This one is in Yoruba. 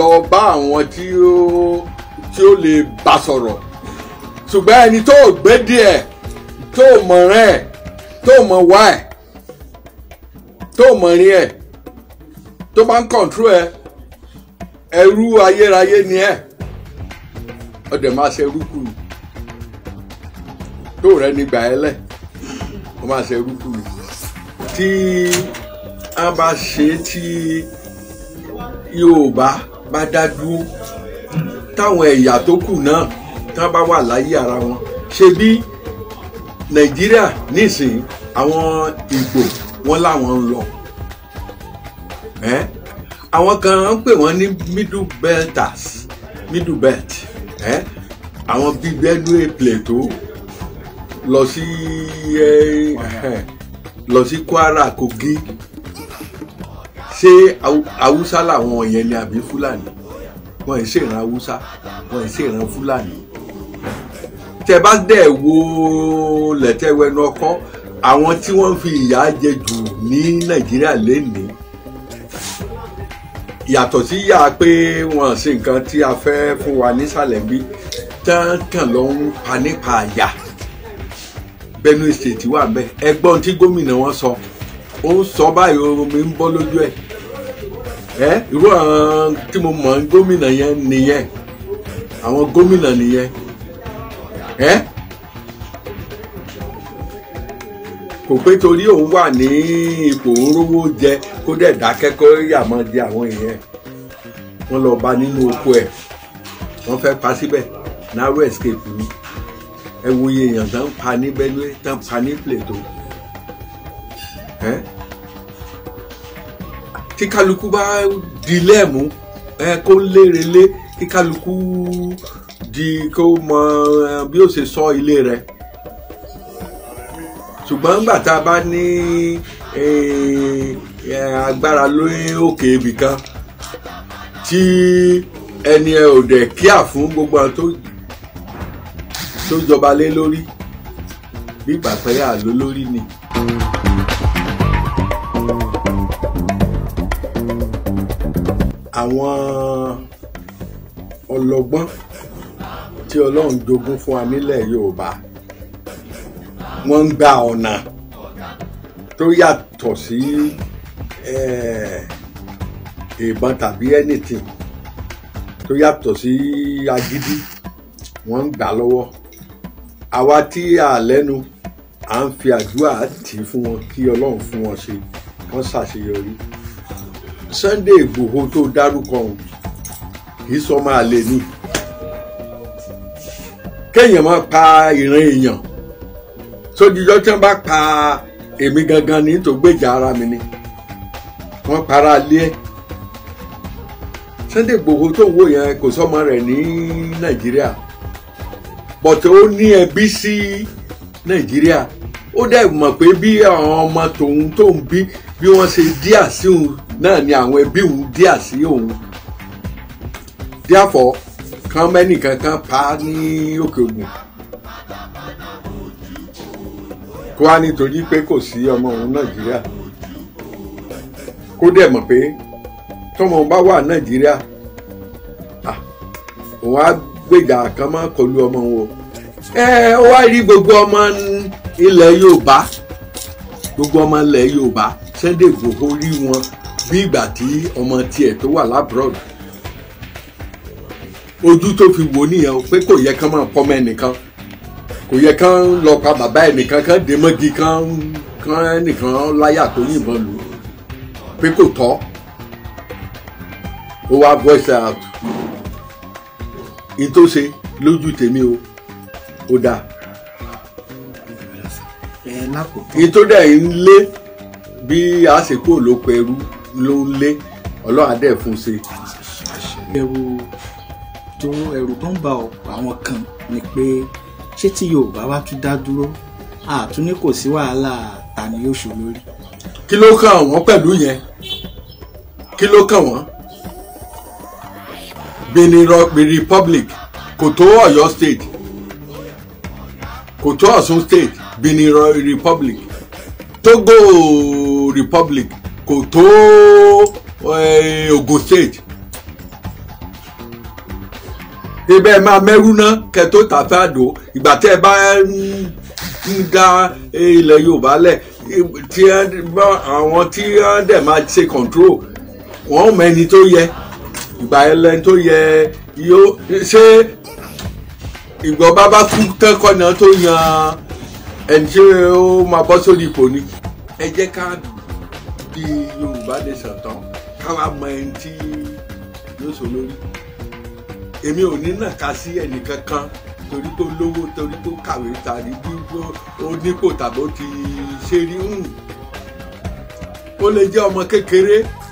lọ bá àwọn tí ó tí ó lè bá sọ̀rọ̀ ṣùgbọ́n ẹni tó gbé díẹ̀ tó mọ̀ràn ẹ̀ tó mọ̀ wá ẹ̀ tó mọ̀rin ẹ̀ tó bá ń kọ̀ǹtró ẹ̀ ẹrú ayérayé ni ẹ̀ ọdẹ máa ṣe rúkúrú tó rẹ nígbà ẹ lẹ ó máa ṣe rúkúrú tí a bá ṣe tí Yorùbá bá dá dúró táwọn ẹ̀yà tó kù náà tán bá wà láyé ara wọn ṣe bí Nàìjíríà nísìnyí àwọn Ìgbò wọn làwọn ń lọ ẹ àwọn kan ń pè wọn ní middle belters middle belt ẹ àwọn bíi Benue Plateau lọ sí ẹ ẹ lọ sí Kwara Kogi ṣé Haúsá làwọn yẹn ni àbí Fúlàní wọn ì ṣèràn Haúsá wọn ì ṣèràn Fúlàní tẹ bá dẹ̀ wo lẹ́tẹ̀wẹ́nu ọkọ àwọn tí wọ́n fi ìyà jẹ jù ní Nàìjíríà lénìí yàtọ̀ sí yà pé wọ́n ṣe nǹkan tí a fẹ́ fún wa nísàlẹ̀ bí tán kàn lọ ń pa nípa àyà Benue State wà bẹ́ẹ̀ ẹgbọ́n tí gómìnà wọn sọ ó ń sọ báyìí omi ń bọ́ lójú ẹ̀ ẹ́ irú àwọn tí mo mọ̀ ń gómìnà yẹn nìyẹn àwọn gómìnà nìyẹn ẹ́ kò pé torí òun wà ní ipò òróró jẹ kó dẹ̀ dákẹ́ kó yà mọ́ di àwọn èèyàn wọ́n lọ bá nínú oko ẹ̀ wọ́n fẹ́ pa síbẹ̀ narrow escape ni ẹ wo iye èèyàn tán pa ní Benue tán pa ní Plateau ẹ́ tí kálukú bá di lẹ́ẹ̀mú ẹ kó lérelé kí kálukú di kó mọ bí ó ṣe sọ ilé rẹ̀ ṣùgbọ́n nígbà tá a bá ní agbára lórí òkè ibì kan tí ẹni ẹ ò dẹ̀ kíà fún gbogbo àwọn tó tó jọba lé lórí bí ìgbà pé àló lórí ni. àwọn ọlọ́gbọ́n tí Ọlọ́run jogún fún wa nílẹ̀ Yorùbá wọ́n ń gba ọ̀nà tó yàtọ̀ sí ìbọn tàbí anything tó yàtọ̀ sí agídí wọ́n ń gbà lọ́wọ́ àwa tí a lẹ́nu à ń fi àdúrà tì í fún wọn kí Ọlọ́run fún wọn ṣe wọ́n ṣàṣeyọrí Sunday Ìgbòho tó dárúkọ ọ̀hún kì í sọ máa lè ní kéèyàn máa pa ìran èèyàn sójújọ́ tí wọ́n bá pa èmi gangan ní tó gbèjà ara mi ni wọ́n para lé ẹ̀ Sunday Igboho tó ń wò yẹn kò sọ́mọ rẹ̀ ní Nàìjíríà bọ̀tẹ́ ó ní ẹbí sí Nàìjíríà ó dẹ̀ mọ̀ pé bí àwọn ọmọ tòun tó ń bí bí wọ́n ṣe díà sí òun náà ni àwọn ẹbí òun díà sí òun díàfọ̀ kan mẹ́nìkan kan pa á ní Òkè Ògùn kó wá nítorí pé kò sí ọmọ òun nàìjíríà kó dẹ̀ mọ̀ pé tọmọ bá wà nàìjíríà òun á gbèjà kan máa kọlu ọmọ wọn ẹ ó wá rí gbogbo ọmọ ilẹ̀ yorùbá gbogbo ọmọ ilẹ̀ yorùbá Sunday Igboho rí wọn bí ìgbà tí ọmọ tiẹ̀ tó wà lábúrọ̀dù ojú tó fi wò nìyẹn pé kò yẹ kán máa pọ́nmọ́ ẹnìkan kò yẹ kán lọ pa bàbá ẹnìkan kán dé mọ́gi kán kán ẹnìkan láyà tó yìnbọn lù pé kò tọ́ ó wá voice out in tó ṣe lójú tèmi o ó dáa ẹ lákòótán in tó dẹ̀ ń lé bí àsìkò ló pẹ̀rú ló ń lé ọlọ́run á dẹ̀ fún un ṣe. ẹ̀rù tó ẹ̀rù tó ń ba ọ̀pọ̀ àwọn kan ni pé ṣé tí Yorùbá wá tún dá dúró àtún ní kò sí wàhálà ta ni yóò ṣò lórí. kí ló kàn wọ́n pẹ̀lú yẹn kí ló kàn wọ́n Benin Ro- Benin Republic kò tó Ọ̀yọ́ state kò tó Ọ̀ṣun state Benin Ro- Republic Togo Republic kò tó eh, Ogun state ibẹ̀ máa mẹ́rú ná kẹ́ tó tàfẹ́ àdó ìgbà tẹ́ ẹ bá ń ń dá ilẹ̀ Yorùbá lẹ̀ tí àwọn tí wọ́n dẹ̀ máa ṣe control wọ́n mọ ẹni tó yẹ ìgbà ẹlẹ́ni tó yẹ yóò ṣé ìgbọ́ bábá kú tẹ́kọ̀ náà tó yan ẹni tí ó máa bọ́ sórí ipò ni ẹ jẹ́ ká di Yorùbá nation tán káwa mọ ẹni tí yóò sọ lórí èmi ò ní nàka sí ẹnìkankan torí tó lówó torí tó kàwé tàbí bí ó nípò tàbí ó ti ṣe rí ó lè jẹ́ ọmọ kékeré